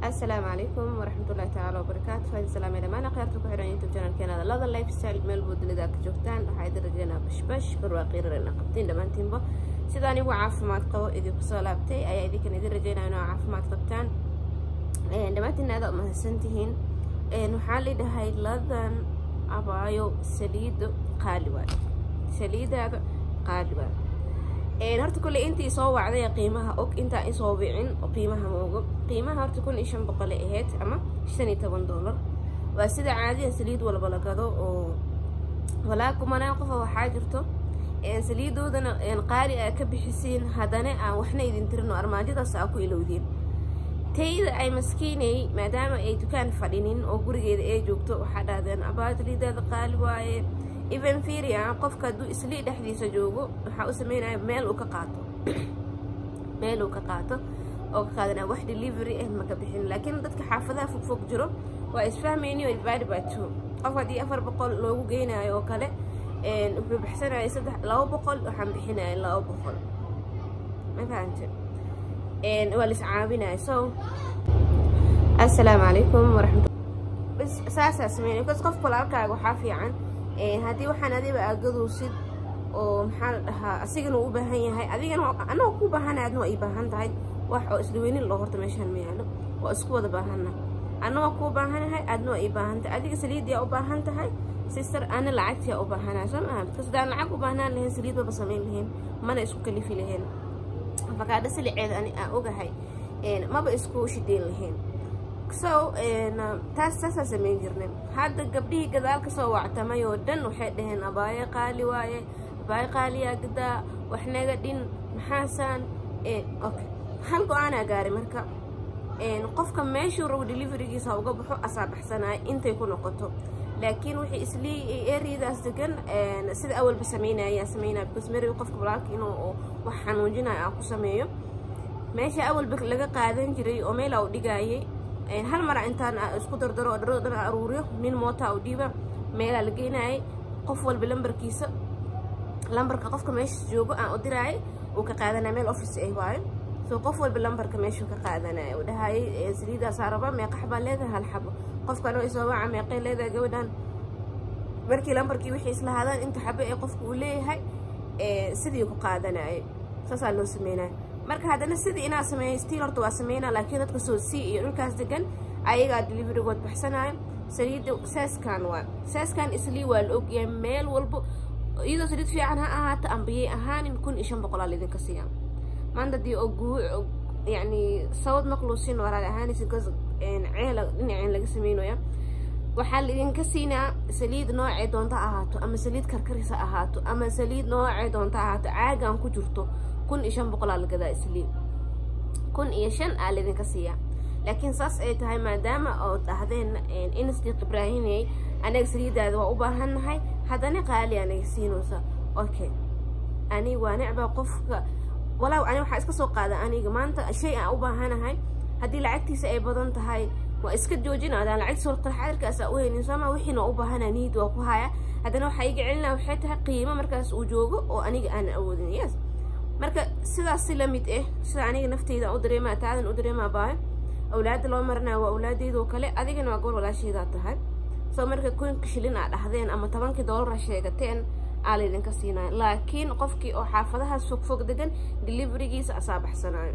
asalaamu calaykum waraxmatullahi tacaala wabarakaatu faadi salaamay dhammaan akhyaarta ku xihan youtube channelkeena lada lifestyle meel buu dunida ka joogtaan waxaa idin rajeynaa bashbash barwaaqiirarena qabtiin dhammaantiinba sida anigu caafimaad qabo idinku soo laabtay ayaa idinkan idin rajeynaa inoo caafimaad qabtaan dhammaantiin aada umahadsantihiin waxaa lidhahay ladan abaayo saliido qaali waay saliidaada qaali waay horta kulley intii soo wacday qiimaha og intaa isoo wicin qiimaha moogo qiimaha horta kun iyo shan boqolay ahayd ama shan iyo toban dollar waa sida caadiya saliid walba la gado oo walaa kumanaan qofa waxaa jirto saliidoodana qaali aa ka bixisiin haddana aan waxna idin tirin oo armaajadaas aa ku ilowdiin tayda ay maskiinay maadaama ay dukaan fadhinin oo gurigeeda ay joogto waxaa dhahdeen abaa saliidaada qaali waaye even firia qofka hadduu islii dhexdiisa joogo waxaa u sameynaya meel uu ka qaato meel uu ka qaato oo ka qaadanaya wax delivery ah maka bixin laakiin dadka xaafadaha fogfog jiro waa isfahmayni oo divided by two qof haddii afar boqol loogu geynayo oo kale wuxuu bixsanaya saddex laba boqol waxaan bixinaya laba boqol ma fahante waa lis caawinaya so assalaamu calaykum waraxmat bas saasaa sameynaya bas qof walaalkaaga waxaa fiican haddii waxaan adiba aagaduusid oo maxaa la dhahaa asigana u baahan yahay adigana anagoo ku baahana adna waa ii baahan tahay wax oo isdhaweynin loo horta meeshaan ma yaalo waa isku wada baahanna anna waa kuu baahanahay adna waa ii baahan tahay adiga saliidiyaa u baahan tahay sister ana lacagtiyaa u baahanahay soo maaha bkas hadaan lacag u baahnaan lahayn saliid baba samayn lahayn mana isku kalifi lahayn afakaadha siliceeda ani aan ogahay maba isku shideyn lahayn so taas saasaa samayn jirnay hadda gabdhihii gadaal ka soo wactamay oo dhan waxay dhaheen abaayo qaali waaye abaayo qaaliyaa gadaa wax naga dhin maxaasaan okay hal go-aanaa gaaray marka qofka meeshuu rabo deliverigiisa uga baxo asaa baxsanaya intay ku noqoto laakiin wixii islii eryadaas degan sida awalba sameynayaan sameynaya because mary qofka walaalka inuu wax xanuujinayo aan ku sameeyo meesha awalba laga qaadan jiray oo meelaa u dhigaayay hal mara intaan isku dardaro oo dharada dhan aruuriyo nin mootaa u dhiiba meelaa la geynayay qof walba lambarkiisa lambarka qofka meesha joogo aan u diraayay uu ka qaadanaya meel office ah waayo so qof walba lambarka meeshuu ka qaadanaya uu dhahayay saliidaasaa raba meeqa xabaa leedahay hal xabo qofkan oo isoo waca meeqay leedahay gabadhan markii lambarkii wixii islahaadaan inta xabo ee qofka uu leeyahay sidii ku qaadanayay saasaa loo sameynaya marka haddana sidii inaa sameeyo stiil horta waa sameynaa laakiin dadka soo sii iyo dhulkaas degan ayagaa deliverigood baxsanaayo saliidda saaskan waa saaskan islii waa la ogyahay meel walbo iyadoo saliid fiican ha ahaato ambiyey ahaanin kun iyo shan boqolaa laydinka siiya maanta dii oo guu yacni sawad maqluusin walaal ahaanaysa because ceela dhinaceen laga sameynaya waxaa laidinka siinaa saliid noocee doonta ahaato ama saliid karkaris ha ahaato ama saliid noocee doonta ahaato caagan ku jirto kun iyo shan boqolaa la gadaa islii kun iyo shan aa laydinka siiyaa laakiin saas ay tahay maadaama oo dhahdeen insdiq ibraahimey anaga saliidaada waa u baahannahay haddana qaali anaga siinaysa okay ani waa necbaa qofka walaaw ani waxaa iska soo qaada aniga maanta shay aan u baahanahay haddii lacagtiisa ay badan tahay waa iska joojina adaan lacagtiisa warqalxadirkaas aa u haynin sooma wixiina waa u baahana niid waa ku haya haddana waxaa iga celinaa waxay tahay qiimo markaas uu joogo oo aniga aan awoodin yes marka sidaas si la mid ah sida aniga nafteyda u dareemaa taadan u dareemaa baayo awlaadda loo marinaya waa awlaadeyda oo kale adigana waa goor walaasheydaa tahay soo marka kunka shilin aa dhahdeen ama tobankii doolara sheegateen aa laydinka siinaya laakiin qofkii oo xaafadahaas fogfog degan deliverigiisa asaa baxsanaayo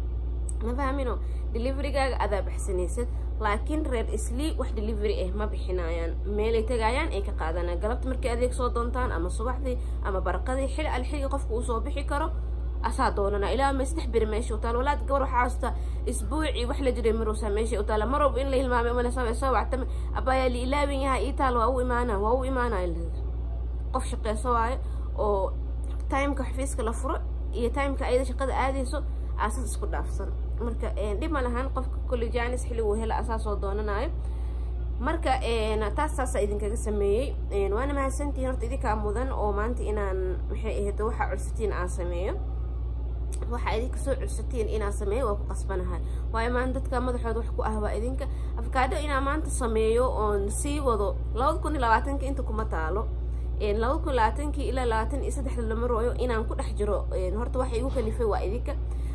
ma fahmino deliverigaaga adaa baxsanaysad laakiin reer islii wax delivery ah ma bixinayaan meelay tagaayaan ay ka qaadanayaan galabta markay adeeg soo doontaan ama subaxdii ama barqadii xili alxiligi qofka uu soo bixi karo asaa doonana ilaa ma saddex beri meesha u taal walaad gabar waxaa hasta isbuucii wax la jiray maruusaa meesha u taala marwalba in la hilmaamay umalesaa soo wactama abaayaa la ilaawin yahay ii taal waa u imaana waa u imaanaya qof shaqeyso waayo oo timeka xafiiska la furo iyo timeka ayada shaqada aadayso aasas isku dhaafsan marka dhib ma lahan qofka kulli jaanis xilli uu hela asaa soo doonanayo marka taas taasaa idinkaga sameeyey waana mahadsantihiin horta idinkaa mudan oo maanta inaan maxay ahayd waxaa codsatiin aan sameeyo waxaa idinka soo codsatiin inaan sameeyo waa ku qasbanahay waayo maanta dadka madaxooda wax ku ah waa idinka afkaadho inaan maanta sameeyo oon sii wado labada kun iyo labaatanka inta kuma taalo labada kun labaatankii ilaa labaatan iyo saddexda lama rooyo inaan ku dhex jiro horta waxa igu kalifay waa idinka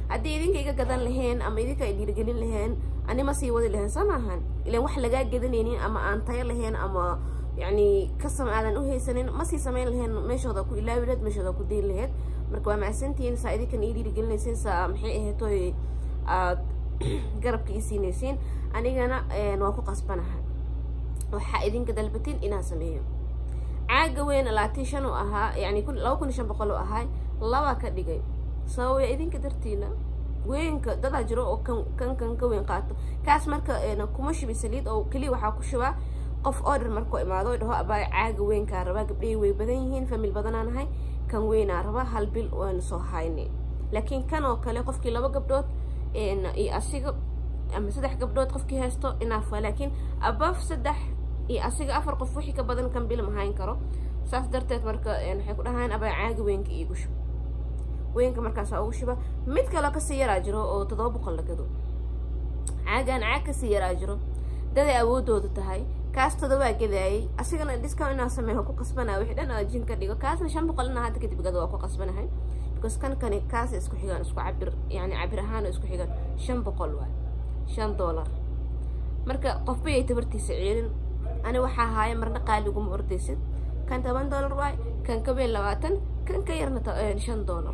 haddii idinka iga gadan laheen ama idinka ay dhiirigelin laheen ani ma sii wadi lahayn soo maahan ilan wax lagaa gadanaynin ama aan tayo lahayn ama yacni kasam aadan u haysanin ma sii samayn lahayn meeshooda ku ilaawi laheed meeshooda ku dayn laheed marka waa macsantihiin saa idinkan ii dhiirigelinaysiin saa maxay ahaytoy aad garabka ii siinaysiin anigana waan ku qasbanahay waxaa idinka dalbatin inaan sameeyo caaga weyn labaatan shan u ahaa yani laba kun iyo shan boqol u ahay laba ka dhigay sababaya idinka dartiina weynka dadaa jiro oo kan kan kan ka weyn qaato kaas marka kuma shubi saliid oo keliya waxaa ku shubaa qof order markuu imaado dhaho abaa caaga weynkaa rabaa gabdhahi way badan yihiin famil badanaa nahay kan weynaa rabaa hal bil waanu soo hayne laakiin kan oo kale qofkii laba gabdhood iyo asiga ama saddex gabdhood qofkii haysto inaafa laakiin abaf saddex iyo asiga afar qof wixii ka badan kan bil ma hayn karo saas darteed marka waxay ku dhahaan abaa caaga weynka iigu shub weynka markaasaa ugu shuba mid kaloo kasii yaraa jiro oo toddoba boqol la gado caagaan caag kasii yaraa jiro daday awoodooda tahay kaas todobaa gadaayay asigana discount inaa sameeyo ku qasbanaa wixii dhan jin ka dhigo kaasna shan boqol inaa hadda kadib gado waa ku qasbanahay because kan kani kaas isku xigaan isku cabir yani cabir ahaan isku xigaan shan boqol waay shan dollar marka qofba yay tabartiisa ceelin ani waxaa haaya marna qaaliguma ordaysid kan toban dollar waay kan ka weyn labaatan kan ka yarna shan dollar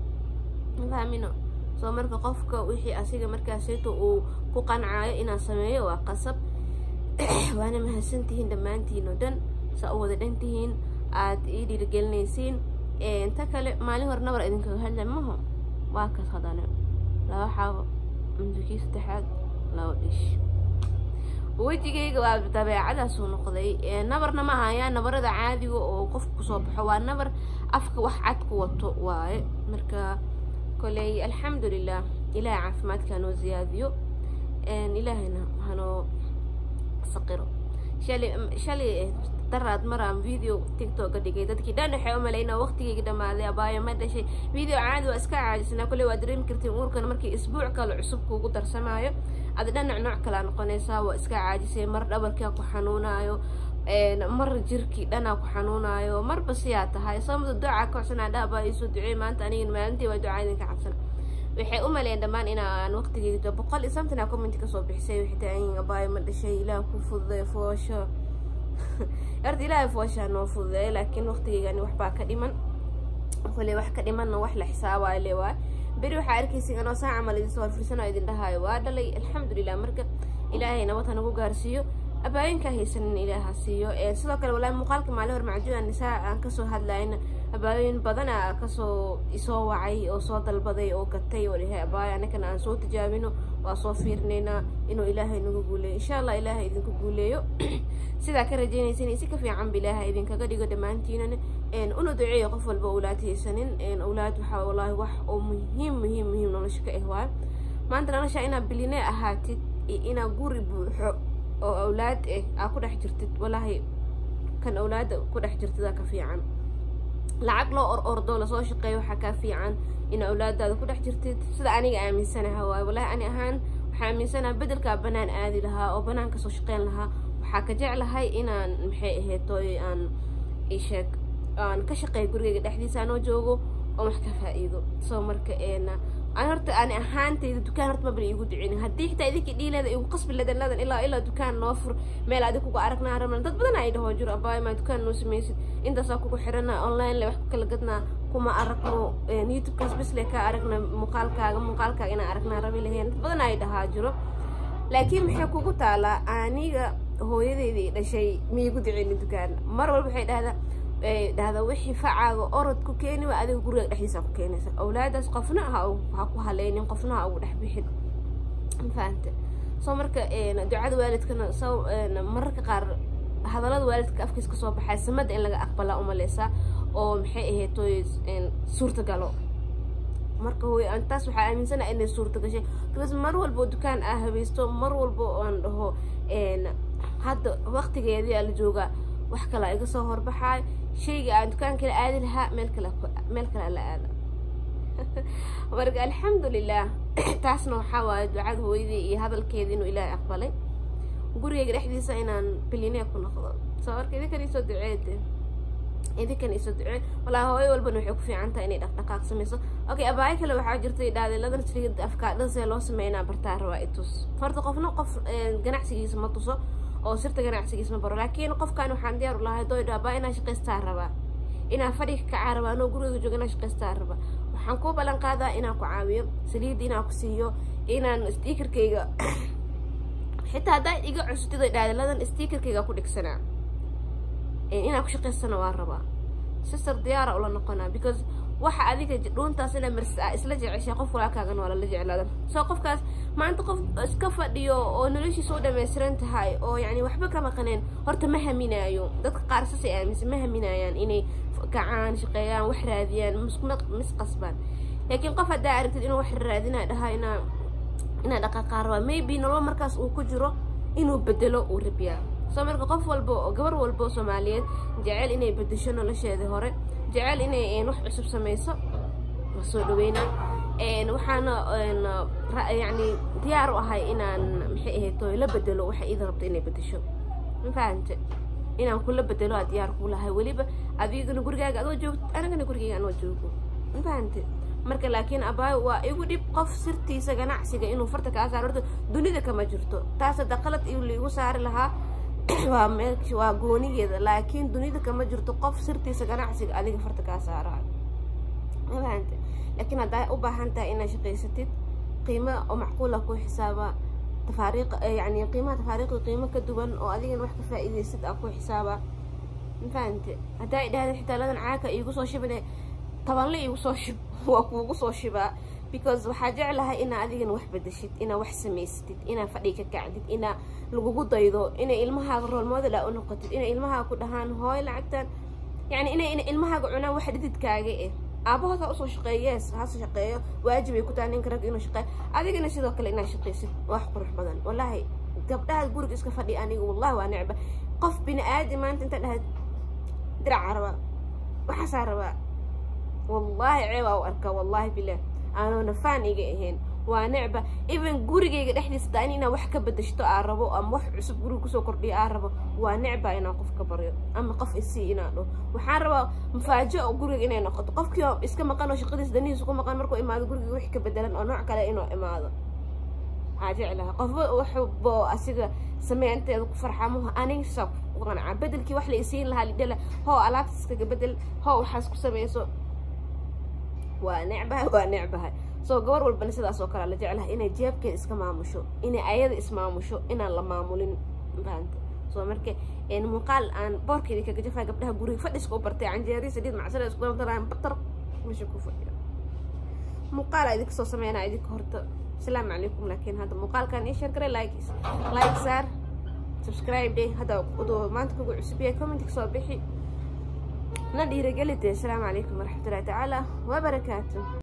mafahmino soo marka qofka wixii asiga markaasayto uu ku qancaayo inaan sameeyo waa qasab waana mahadsantihiin dhammaantiin oo dhan saa u wada dhan tihiin aad ii dhiirigelinaysiin ta kale maalin hore nabar idinkaga hadla maho waa kas hadane laba xaabo mudukii saddexaad laba dhish wejigayga waa dabeecadaasuu noqday nabarna ma ahayaa nabarada caadiga oo qofka kusoo baxo waa nabar afka wax cad ku wato waaye marka koley alxamdulilah ilaahay caafimaadka hanoo ziyaadiyo ilaahayna hanoo saqiro shalay shalay daraad maraan video tiktok dhigay dadkii dhan waxay u malaynaa waqtigayga dhamaaday abaayo ma dhashay video caadi waa iska caajisnaa kolley waa dareemi kartiin uurkan markii isbuuc kale cusub kuugu darsamaayo ada dhanac nooc kalea noqonaysaa waa iska caajisay mar dhabarkaa ku xanuunaayo mar jirkii dhanaa ku xanuunaayo marba siyaa tahay sababta ducaa ka codsanaa dhaabaa iisoo duceey maanta anigan maalintii waa ducaa idinka cabsana waxay u maleyn dhammaan inaan waqtigeyda boqol iyo samtina comment kasoo bixisay waxay tahay abaayo ma dhashay ilaah ku fududay foosho horta ilaahay fooshaa noo fududeeya laakiin waqtigeygani waxbaa ka dhiman koley wax ka dhimanna wax la xisaabaayo le waay beri waxaa arkaysin anoo saa camal idinsoo horfirsano idin dhahaayo waa dhalay alxamdulilah marka ilaahay nabad ha nagu gaarsiiyo abaayinkaa haysanin ilaaha siiyo sidoo kale walaahi muuqaalka maalin hor macjuuda nisaa aan kasoo hadlayna abaayoyin badana kasoo isoo wacay oo soo dalbaday oo gatay oo dhahay abaayo anakana aan soo tijaabino waa soo fiirinaynaa inuu ilaahay nagu guuleeyo insha allah ilaahay idinku guuleeyo sidaa ka rajaynaysin si ka fiicanba ilaahay idinkaga dhigo dhammaantiinana una duceeyo qof walba awlaad haysanin awlaad waxaa wallaahi wax oo muhiim muhiim muhiim nolosha ka ah waayo maanta nolosha inaad bilinee ahaatid iyo inaad guri buuxo oo awlaad eh aa ku dhex jirtid wallaahi kan awlaada ku dhex jirtidaa ka fiican lacag loo or ordo lasoo shaqeeyo waxaa kaa fiican in awlaadaada ku dhex jirtid sida aniga aaminsanaha waayo wallahi ani ahaan waxaa aaminsanaha bedelkaa banaan aadi lahaa oo banaan kasoo shaqeyn lahaa waxaa ka jeclahay inaan maxay aheetoy aan isheeg aan ka shaqeeyo gurigeyga dhexdiisa anoo joogo oo wax ka faa-iido soo marka eena an horta ani ahaantayda dukaan horta mabala iigu duceynin haddii xitaa idinkii dhiileeda igu qasbi ladan ladan ilaa ilaa dukaan noo fur meel adig kuga aragnaa rabna dad badan ay dhahoo jiro abaayo maa dukaan noo samaysid intaasaa kugu xirana online le wax ku kala gadnaa kuma aragno youtubekaas bis le kaa aragna muuqaalkaaga muuqaalkaaga inaan aragnaa rabi lahayn dad badan ay dhahaa jiro laakiin maxay kugu taalaa aniga hooyadeydii dhashay miigu duceynin dukaan mar walba waxay dhahdaa dhahda wixii facaaga orod ku keeni waa adiga guriga dhexdiisa ku keenaysa awlaadaas qofna ha ha ku haleynin qofna ha ugu dhex bixin mafahante soo marka ducada waalidkana so mararka qaar hadallada waalidka afkiis ka soo baxay samada in laga aqbalaa umaleysaa oo maxay ahayd toy suurtagalo marka hooy taas waxaa aaminsanaha inay suurta gashay because mar walbo dukaan aa habaysto mar walbo aan dhaho hadda waqtigeedii aa la joogaa wax kalaa iga soo horbaxaayo shayga aan dukaan kala aadi lahaa meel kale meel kale la aada marka alxamdulilah taasna waxaa waaye ducada hooyadii iyo hadalkeedii inuu ilaahay aqbalay gurigeyga dhexdiisa inaan bilinee ku noqdo soo marka idinkan isoo duceede idinkan iso ducee walaa hooyo walbana waxay ku fiican tahay inay dhaqdhaqaaq samayso okay abaayo kale waxaa jirtay dhaadiladan saliida afkaadhan see loo sameynaa bartaa rabaa itus horta qofna qof ganacsigiisa ma tuso oo sirta ganacsigiisa ma baro laakiin qofkan waxaan diyaar u lahay doy dhaabaa inaa shaqaystaa rabaa inaa fadhiga kacaa rabaa anoo guriga jooga inaa shaqaystaa rabaa waxaan kuu ballan qaadaa inaan ku caawiyo saliidda inaan ku siiyo inaan stiikarkayga xitaa haddaa iga cusutid dhaadiladan stiikarkayga ku dhigsanaa inaan ku shaqaysana waa rabaa sister diyaara ula noqonaa because waxa adiga dhuuntaas ina marsaa isla jeceshay qof walaalkaagana waa lala jeclaada soo qofkaas maanta qof iska fadhiyo oo noloshiisa u dhammaystiran tahay oo yani waxba ka maqaneen horta ma haminaayo dadka qaar sasay aaminsan ma haminaayaan inay kacaan shaqeeyaan wax raadiyaan mis qasbaan laakiin qof haddaa aragtid inuu wax raadinaa dhahaa inaa inaa dhaqaaqaa rabaa maybe nolol markaas uu ku jiro inuu bedelo uu rabiyaa soo marka qof walba oo gabar walba oo soomaaliyeed jecel inay bedesho nolosheedii hore jecel inay wax cusub samayso waa soo dhaweynaa waxaana yani diyaar u ahay inaan maxay ahayd la bedelo waxa iida rabta inay bedesho ma fahante inaan kula bedelo aa diyaar kuu lahay weliba adigana gurigaaga adoo joogto anigana gurigayga anoo joogo ma fahante marka laakiin abaayo waa igu dhib qof sirtiisa ganacsiga inuu farta kaa saaro horta dunida kama jirto taas hadda qalad liigu saari lahaa waa meel waa goonigeeda laakiin dunida kama jirto qof sirtiisa ganacsiga adiga farta kaa saarayo ma fahante laakiin haddaa u baahan tahay inaad shaqaysatid qiimo oo macquula ku xisaaba tafaariiq yani qiimaha tafaariiqda qiimo ka duwan oo adigana wax ka faa'iidaysid aa ku xisaaba ma fahante haddaa idhahda xitaa ladan caaka iigu soo shibine tabanle iigu soo shib waa kuugu soo shibaa because waxaa jeclahay inaa adigana wax bedeshid inaa wax samaysatid inaa fadhi ka kacdid inaa lagugu daydo inay ilmahaaga roolmodel aa u noqotid inay ilmahaaga ku dhahaan hooy lacagtan yani inay ilmahaaga cunaan wax dhididkaaga eh aabahooda usoo shaqeeyees hase shaqeeyo waajib ay ku tahay ninka rag inuu shaqeeyo adigana sidoo kale inaad shaqaysid wax qurux badan wallaahi gabdhaha guriga iska fadhiya aniga wallahi waa necba qof bini aadi maanta inta dhahayd diracaa rabaa waxaasaa rabaa wallaahi ceebaa u arkaa wallaahi bilah aanoona faan iga ahayn waa necba even gurigayga dhexdiisa daa inaa wax ka bedeshto aa rabo ama wax cusub guriga kusoo kordhiyo aa rabo waa necba inaan qof ka baryo ama qof isii inaan dho waxaan rabaa mafaajo oo guriga inay noqoto qofkii oo iska maqan oo shaqadiisa danihiisa ku maqan markuu imaado guriga wix ka bedelan oo nooc kale inuu imaado waxaa jeclaha qofba waxbo asiga sameynteeda ku farxamuha aniga saa ku qanacaa bedelkii wax la isiin lahaa lidhala hoo alaabta iskaga bedel hoo waxaas ku samayso waa necbahay waa necbahay soo gabar walbana sidaas oo kale la jeclahay inay jeebkeeda iska maamusho inay ayada ismaamusho inaan la maamulin faanta soo marka muuqaal aan boorkeedii kaga jafaa gabdhaha guriga fadhiska u bartay canjeeri saliid macsara isku daraan batar meesha ku fadhiya muuqaala idinka soo sameynaa idinka horta asalaamu calaykum laakiin hadda muuqaalkan ii sheer garay like like saar subscribe day hadda maanta kugu cusub yahay commentika soo bixi na dhiiragelide asalaamu calaykum waraxmatullahi tacaala wabarakaatu